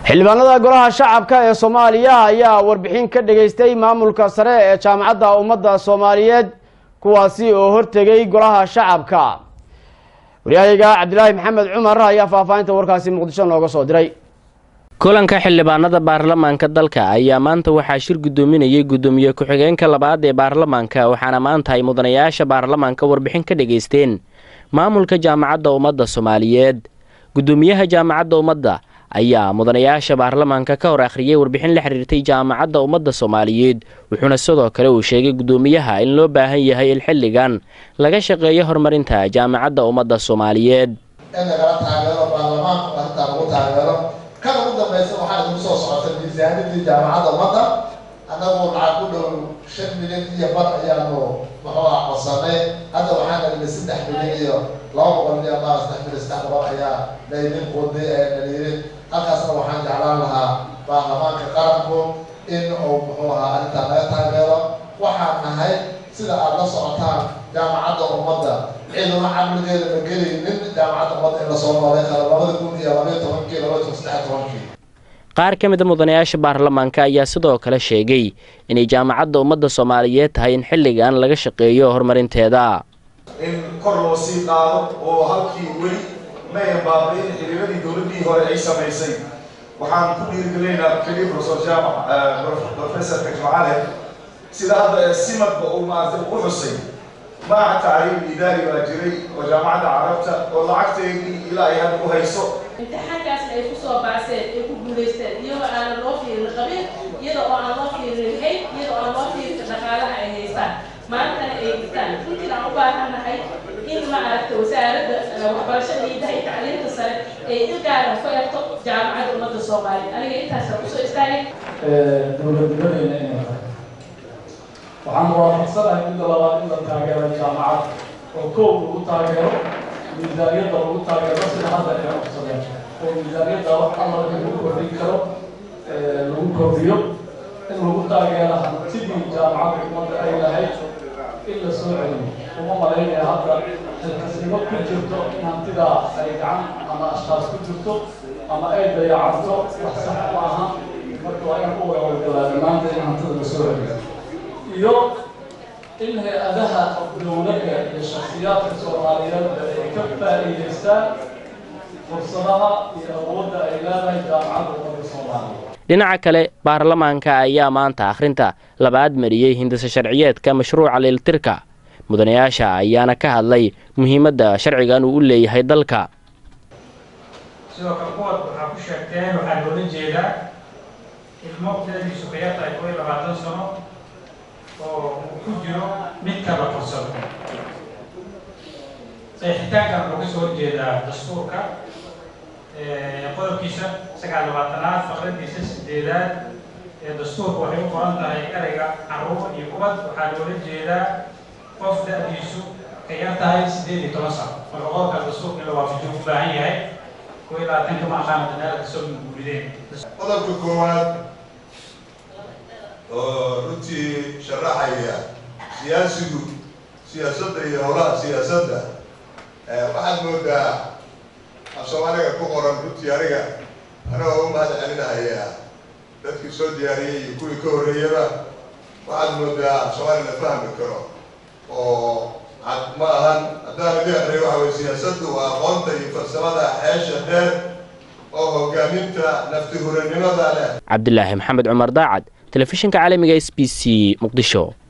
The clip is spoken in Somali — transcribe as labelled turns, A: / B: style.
A: xildhibaanada golaha shacabka ee soomaaliya ayaa warbixin ka dhageystay maamulka sare ee jaamacadda ummadda soomaaliyeed kuwaasi oo hortegay golaha shacabka waryahayga cabdilaahi maxamed cumar ayaa faahfaahinta warkaasi muqdisho nooga soo diray
B: kulanka xildhibaanada baarlamaanka dalka ayaa maanta waxaa shir guddoominayay guddoomiye ku-xigeenka labaad ee baarlamaanka waxaana maanta ay mudanayaasha baarlamaanka warbixin ka dhageysteen maamulka jaamacadda ummadda soomaaliyeed guddoomiyaha jaamacadda ummadda ayaa mudanayaasha baarlamaanka ka hor akhriyay warbixin la xiriirtay jaamacadda ummadda soomaaliyeed wuxuuna sidoo kale uu sheegay guddoomiyaha in loo baahan yahay in xilligan laga shaqeeyo horumarinta jaamacadda ummadda soomaaliyeed
C: in lagala taageero baarlamaanku arrintaa lagu taageero kan ugu dambaysa waxaa idinku soo socotay miisaanidii jaamacadda ummadda annagu lacag ku dhow shan milyan iyo bar ayaanu muxuu ah codsanay hadda waxaan dhalinay saddex milyan iyo laba boqol iyo ama saddex milyan saddex boqol ayaa laydin quday ee dhaliilin halkaasna waxaan jeclaan lahaa baarlamaanka qaranku in uu muxuu ahaa arrintaa laga taageero waxaan nahay sida aada la socotaan jaamacadda ummadda ciduna caqligeeda ma gelaynin jaamacadda ummadda in lasoo noolay karo labada kun iyo labaiyo tobankii labaiyo toban saddex tobankii
B: qaar ka mid a mudanayaasha baarlamaanka ayaa sidoo kale sheegay inay jaamacadda ummadda soomaaliyeed tahay in xilligan laga shaqeeyo horumarinteeda
D: in kor loo sii qaado oo halkii weli mayan baabayn xiriiradii dowladdii hore ay samaysay waxaan ku dhiirigelinaynaa keliya professor jaamac professorka jimcale sida hadda simadba uu maaragtay ugu xusay maaca tacriim idaari baa jiray oo jaamacadda carabta oo lacagteedii ilaa ay hadda u hayso
E: imtixaankaasna ay kusoo baaseen ay ku guulaysteen iyadoo aanan loo fiirin qabiil iyada oo aan loo fiirin hayd iyada oo aan loo fiirin dhaqaalaha ay haystaan maantana ay dhigtaan runtiin aan u baahannahay in maaragta wasaaradda waxbarashada iidaha iyo tacliinta sare ay il gaara ku egto jaamacadda ummadda soomaaliya aniga intaasa kusoo istaagay
F: dowladnimadeena inay tahay waxaan waafaqsanahay midda labaad in la taageero jaamacad oo koow lagu taageero miisaaniyadda lagu taageero sida hadda ay codsadeen oo miisaaniyadda wax alla lagu kordhin karo lagu kordhiyo in lagu taageero hantidii jaamacadda ummadda ay lahayd in la soo celiyo uma malaynaya hadda xilkasnimo ku jirto in hantidaa ay gacan ama ashkaas ku jirto ama ay dayacanto wax sax ma aha marka waa inaan ku wadawadgalaa dhammaanta in hantida la soo celiyo iyo in hay-adaha dowladda iyo shaksiyaadka soomaaliyeed ay ka faa'iidaystaan fursadaha iyo awoodda ay leedahay jaamacadda ummadda soomaaliya
B: dhinaca kale baarlamaanka ayaa maanta akhrinta labaad mariyey hindisa sharciyeedka mashruuca leeltirka mudanayaasha ayaana ka hadlay muhiimadda sharcigan uu u leeyahay dalka
G: sidoo kale kuwaad waxaa ku sheegteen waxaa loola jeedaa ilmo dadiisu ka yartahay koo iyo labaatan sano oo uu ku jiro midka la korsado saxiixitaankan wuxuu kasoo horjeedaa dastuurka qodobkiisa sagaal labaatanaad faqradiisa sideedaad ee dastuurka waxay u qoran tahay ereyga caruur iyo ubad waxaa loola jeedaa qof da-diisu ka yar tahay sideed iyo toban sano marka qodobka dastuurka in la waafajiyo u baahan yahay koo iyo labaatanka ma aqaana dadaala kasoo guurideen
D: qodobka koowaad oo runtii sharaxaya siyaasigu siyaasadda iyo howlaha siyaasadda waxaad moodaa af soomaaliga ku qoran runtii aniga anagoo u mahad celinahaya dadkii soo diyaariyey iyo kuwii ka horreeyaba waxaad moodaa af soomaali la fahmi karo oo ma ahan haddaan idin akriyo waxa weye siyaasaddu waa aqoonta iyo farsamada xeesha dheer oo hogaaminta nafti huranimada leh
B: cabdilaahi maxamed cumar daacad telefishinka caalamiga s b c muqdisho